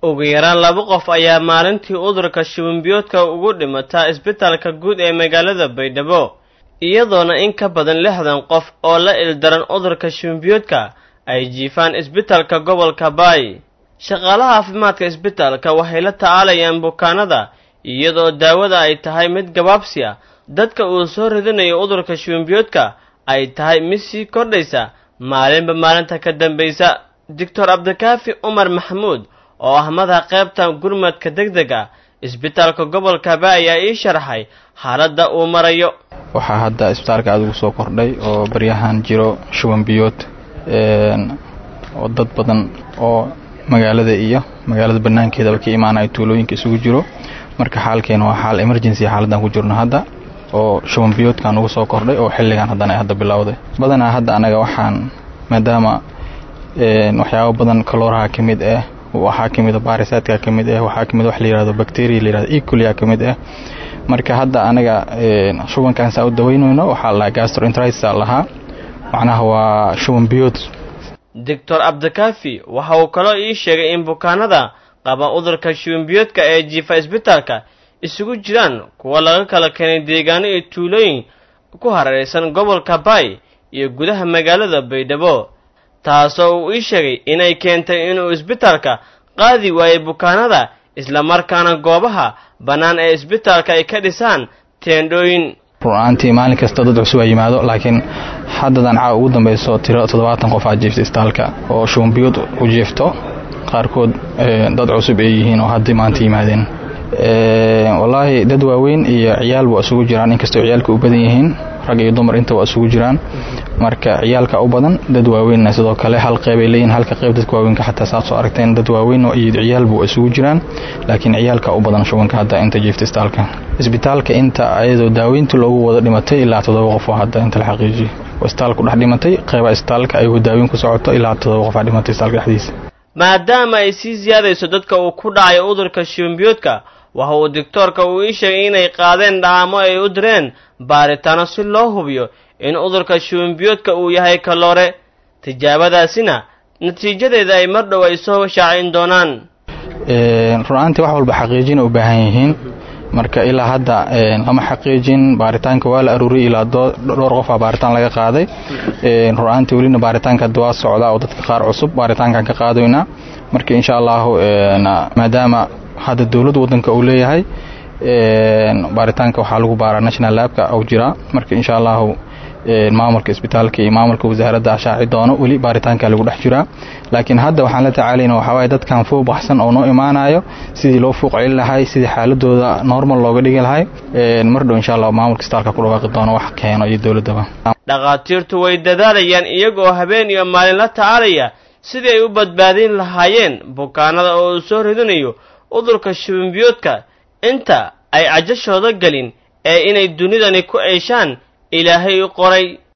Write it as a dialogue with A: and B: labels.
A: ugu yaraan laba qof ayaa maalintii udurka shibanbiyoodka ugu dhimataa isbitaalka guud ee magaalada baydhabo iyadoona in ka badan lixdan qof oo la ildaran udurka shibanbiyoodka ay jiifaan isbitaalka gobolka baay shaqaalaha caafimaadka isbitaalka waxay la tacaalayaan bukaanada iyadoo daawada ay tahay mid gabaabsi ah dadka uu soo ridinayo udurka shibanbiyoodka ay tahay mid sii kordhaysa maalinba maalinta ka dambaysa doctor cabdikaafi cumar maxamuud oo ah madaxa qaybta gurmadka degdeg ah isbitaalka gobolka baay ayaa ii sharaxay xaaladda uu marayo
B: waxaa hadda isbitaalka aada ugu soo kordhay oo baryahan jiro shuban biyood oo dad badan oo magaalada iyo magaalada banaankeedaba ka imaanaya tuulooyinka isugu jiro marka xaalkeena waa xaal emergency xaaladdan ku jirno hadda oo shuban biyoodkan ugu soo kordhay oo xilligan haddana ay hadda bilowday badanaa hadda anaga waxaan maadaama waxyaabo badan kalooraha ka mid ah waxaa ka mid a baarisaadka ka mid ah waxaa ka mid wax la yihahdo bacteria la yihahdo ecolia ka mid ah marka hadda anaga shubankan saa u daweynayno waxaa lahaa gastroenteritis lahaa macnaha waa shuban biyood
A: doctor cabdikaafi waxa uu kaloo ii sheegay in bukaanada qaba udurka shubanbiyoodka ee jiifa isbitaalka isugu jiraan kuwa laga kala keenay deegaano iyo tuulooyin ku hareeraysan gobolka baay iyo gudaha magaalada baydhabo taasoo uu ii sheegay inay keentay inuu isbitaalka qaadi waayay bukaanada islamarkaana goobaha bannaan ee isbitaalka ay ka dhisaan teendhooyin
B: run-aantii maalin kasta dad cusub a yimaado laakiin haddadan caa ugu dambayso tiro toddobaatan qof aa jiifta isbitaalka oo shubanbiyood u jiifto qaarkood dad cusub ay yihiin oo hadda maanta yimaadeen wallaahi dad waaweyn iyo ciyaal waa isugu jiraan inkastoo ciyaalka u badan yihiin rag iyo dumar inta waa isugu jiraan marka ciyaalka u badan dad waaweynna sidoo kale hal qeybay leeyihin halka qeyb dadka waaweynka xataa saad soo aragteen dad waaweyn iyo ciyaalba waa isugu jiraan laakiin ciyaalka u badan shubanka hadda inta jiifta isbitaalka isbitaalka inta ayadoo daaweynta loogu wada dhimatay ilaa toddoba qof oo hadda inta la xaqiijiyay isbitaalku dhex dhimatay qeyba isbitaalka ayagoo daaweyn ku socoto ilaa toddoba qof aa dhimatay isbitaalka dhexdiisa
A: maadaama ay sii siyaadayso dadka uu ku dhacayo udurka shibanbiyoodka waxa uu doctoorka uu ii sheegay inay qaadeen dhaamo ay u direen baaritaano si loo hubiyo in udurka shubanbiyoodka uu yahay kaloore tijaabadaasina natiijadeeda ay mar dhow ay soo shaacin doonaan
B: run-aantii wax walba xaqiijina u baahan yihiin marka ilaa hadda lama xaqiijin baaritaanka waa la aruuriyay ilaa dhowr qofaa baaritaan laga qaaday run-aantii welina baaritaanka hadda waa socdaa oo dadka qaar cusub baaritaankan ka qaadaynaa marka insha allahu maadaama hadda dowladda waddanka uu leeyahay baaritaanka waxaa lagu baaraa national labka u jiraa marka insha allahu maamulka isbitaalka iyo maamulka wasaaradda shaaci doono weli baaritaanka lagu dhex jiraa laakiin hadda waxaan la tacaalayna waxawaaye dadkan fuu baxsan oo noo imaanayo sidii loo fuuq celin lahay sidii xaaladooda normal looga dhigi lahay mar dhow insha allah maamulka isbitaalka ku dhawaaqi doono wax keeno iyo dowladdaba
A: dhakhaatiirtu way dadaalayaan iyagoo habeen iyo maalin la tacaalaya sidii ay u badbaadin lahaayeen bukaanada oo uu soo ridinayo udurka shibanbiyoodka inta ay cajashooda gelin ee inay dunidani ku ceeshaan ilaahay u qoray